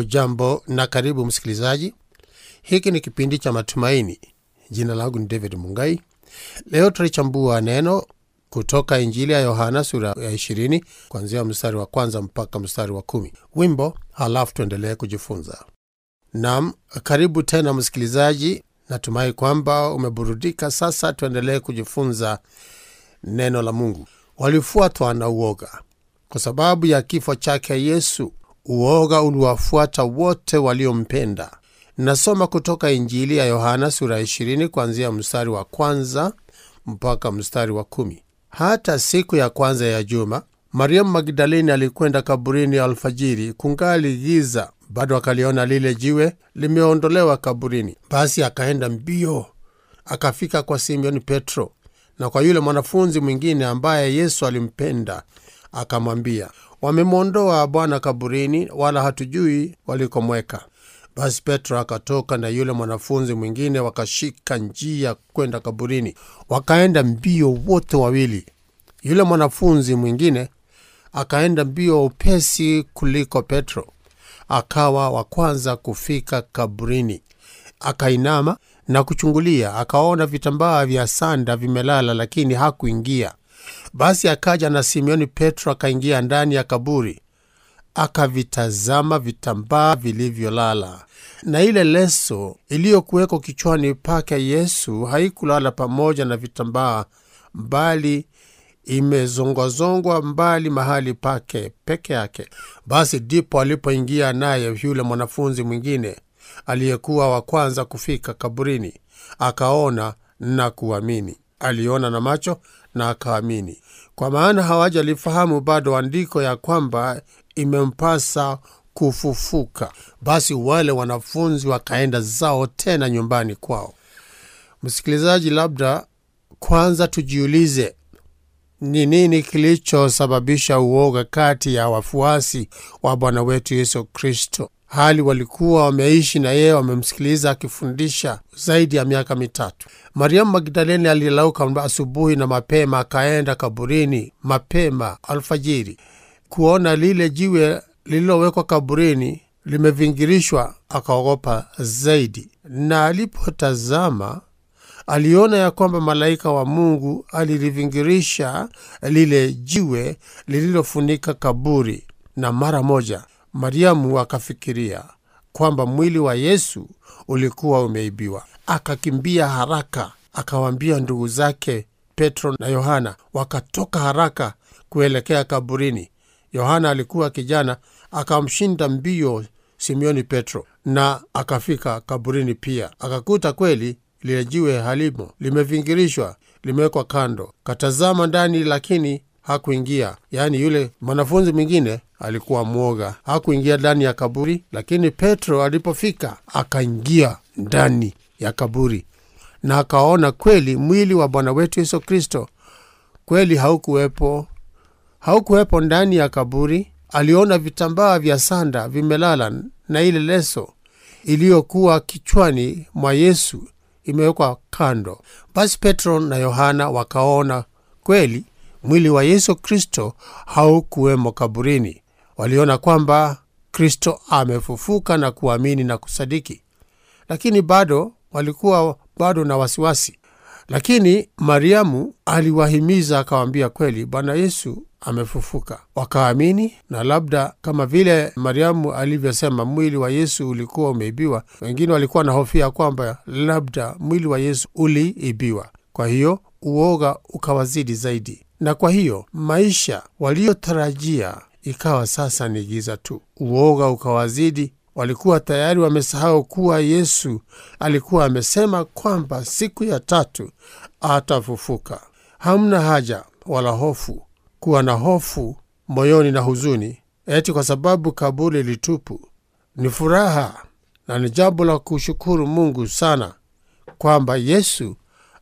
hujambo na karibu msikilizaji hiki ni kipindi cha matumaini jina langu ni david mungai leo tutalichambua neno kutoka injili ya yohana sura ya 20 kuanzia mstari wa kwanza mpaka mstari wa kumi wimbo halafu tuendelee kujifunza nam karibu tena msikilizaji natumai kwamba umeburudika sasa tuendelee kujifunza neno la mungu walifuatwa na uoga kwa sababu ya kifo chake yesu uoga uliwafuata wote waliompenda nasoma kutoka injili ya yohana sura 20 kuanzia mstari wa kwanza mpaka mstari wa kumi hata siku ya kwanza ya juma mariamu magdaleni alikwenda kaburini alfajiri kungali giza bado akaliona lile jiwe limeondolewa kaburini basi akaenda mbio akafika kwa simeoni petro na kwa yule mwanafunzi mwingine ambaye yesu alimpenda akamwambia wamemwondoa bwana kaburini wala hatujui walikomweka basi petro akatoka na yule mwanafunzi mwingine wakashika njia kwenda kaburini wakaenda mbio wote wawili yule mwanafunzi mwingine akaenda mbio upesi kuliko petro akawa wa kwanza kufika kaburini akainama na kuchungulia akaona vitambaa vya sanda vimelala lakini hakuingia basi akaja na simeoni petro akaingia ndani ya kaburi akavitazama vitambaa vilivyolala na ile leso iliyokuwekwa kichwani pake yesu haikulala pamoja na vitambaa bali imezongwazongwa mbali mahali pake peke yake basi ndipo alipoingia naye yule mwanafunzi mwingine aliyekuwa wa kwanza kufika kaburini akaona na kuamini aliona na macho na akaamini kwa maana hawajalifahamu bado andiko ya kwamba imempasa kufufuka basi wale wanafunzi wakaenda zao tena nyumbani kwao msikilizaji labda kwanza tujiulize ni nini kilichosababisha uoga kati ya wafuasi wa bwana wetu yesu kristo hali walikuwa wameishi na yeye wamemsikiliza akifundisha zaidi ya miaka mitatu mariamu magdaleni alilauka asubuhi na mapema akaenda kaburini mapema alfajiri kuona lile jiwe lililowekwa kaburini limevingirishwa akaogopa zaidi na alipotazama aliona ya kwamba malaika wa mungu alilivingirisha lile jiwe lililofunika kaburi na mara moja mariamu akafikiria kwamba mwili wa yesu ulikuwa umeibiwa akakimbia haraka akawaambia ndugu zake petro na yohana wakatoka haraka kuelekea kaburini yohana alikuwa kijana akamshinda mbio simeoni petro na akafika kaburini pia akakuta kweli lile jiwe halimo limevingirishwa limewekwa kando katazama ndani lakini hakuingia yaani yule mwanafunzi mwingine alikuwa mwoga hakuingia ndani ya kaburi lakini petro alipofika akaingia ndani ya kaburi na akaona kweli mwili wa bwana wetu yesu kristo kweli haukuwepo haukuwepo ndani ya kaburi aliona vitambaa vya sanda vimelala na ile leso iliyokuwa kichwani mwa yesu imewekwa kando basi petro na yohana wakaona kweli mwili wa yesu kristo haukuwemo kaburini waliona kwamba kristo amefufuka na kuamini na kusadiki lakini bado walikuwa bado na wasiwasi lakini mariamu aliwahimiza akawaambia kweli bwana yesu amefufuka wakaamini na labda kama vile mariamu alivyosema mwili wa yesu ulikuwa umeibiwa wengine walikuwa na hofia kwamba labda mwili wa yesu uliibiwa kwa hiyo uoga ukawazidi zaidi na kwa hiyo maisha waliotarajia ikawa sasa ni giza tu uoga ukawazidi walikuwa tayari wamesahau kuwa yesu alikuwa amesema kwamba siku ya tatu atafufuka hamna haja wala hofu kuwa na hofu moyoni na huzuni eti kwa sababu kaburi litupu ni furaha na ni jambo la kushukuru mungu sana kwamba yesu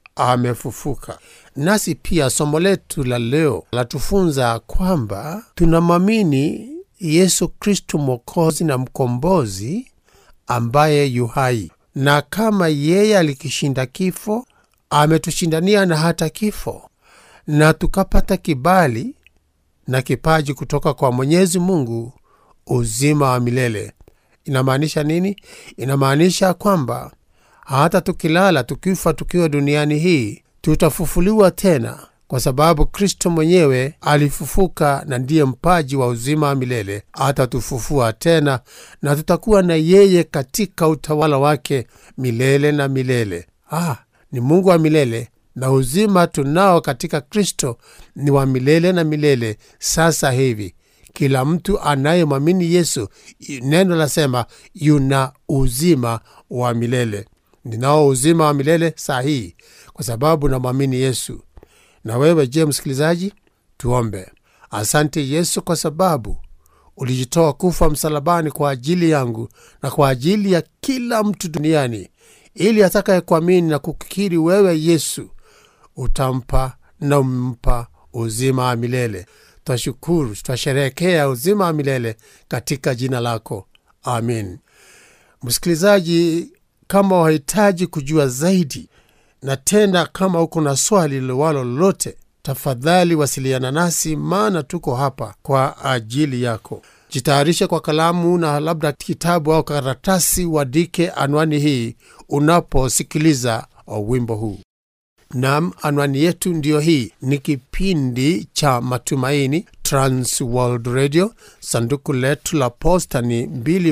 amefufuka nasi pia somo letu la leo latufunza kwamba tunamwamini yesu kristu mwokozi na mkombozi ambaye yuhai na kama yeye alikishinda kifo ametushindania na hata kifo na tukapata kibali na kipaji kutoka kwa mwenyezi mungu uzima wa milele inamaanisha nini? Inamaanisha kwamba hata tukilala, tukifa, tukiwa duniani hii, tutafufuliwa tena, kwa sababu Kristo mwenyewe alifufuka na ndiye mpaji wa uzima wa milele. Atatufufua tena na tutakuwa na yeye katika utawala wake milele na milele. Ah, ni Mungu wa milele na uzima tunao katika Kristo ni wa milele na milele. Sasa hivi kila mtu anayemwamini Yesu, neno lasema yuna uzima wa milele. Ninao uzima wa milele saa hii kwa sababu namwamini Yesu. Na wewe je, msikilizaji? Tuombe. Asante Yesu kwa sababu ulijitoa kufa msalabani kwa ajili yangu na kwa ajili ya kila mtu duniani, ili atakaye kuamini na kukiri wewe Yesu utampa na umpa uzima wa milele. Twashukuru, twasherehekea uzima wa milele katika jina lako, amin. Msikilizaji, kama wahitaji kujua zaidi na tena kama uko na swali lilowalo lolote, tafadhali wasiliana nasi, maana tuko hapa kwa ajili yako. Jitayarishe kwa kalamu na labda kitabu au karatasi, uandike anwani hii unaposikiliza wimbo huu. Nam, anwani yetu ndiyo hii. Ni kipindi cha Matumaini, Trans World Radio. Sanduku letu la posta ni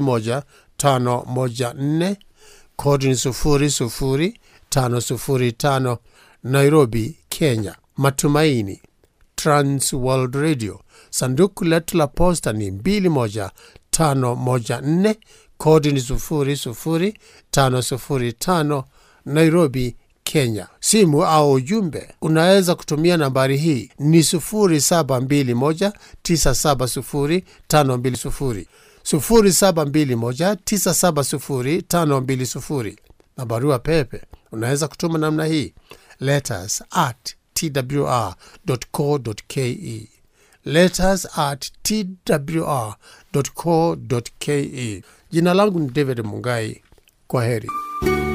21514 kodi ni 00505 Nairobi, Kenya. Matumaini, Trans World Radio. Sanduku letu la posta ni 21514 kodi ni 00505 Nairobi, Kenya. Simu au ujumbe unaweza kutumia nambari hii ni 0721970520 0721970520 na barua pepe unaweza kutuma namna hii letters at twr.co.ke letters at twr.co.ke. Jina langu ni David Mungai. Kwa heri.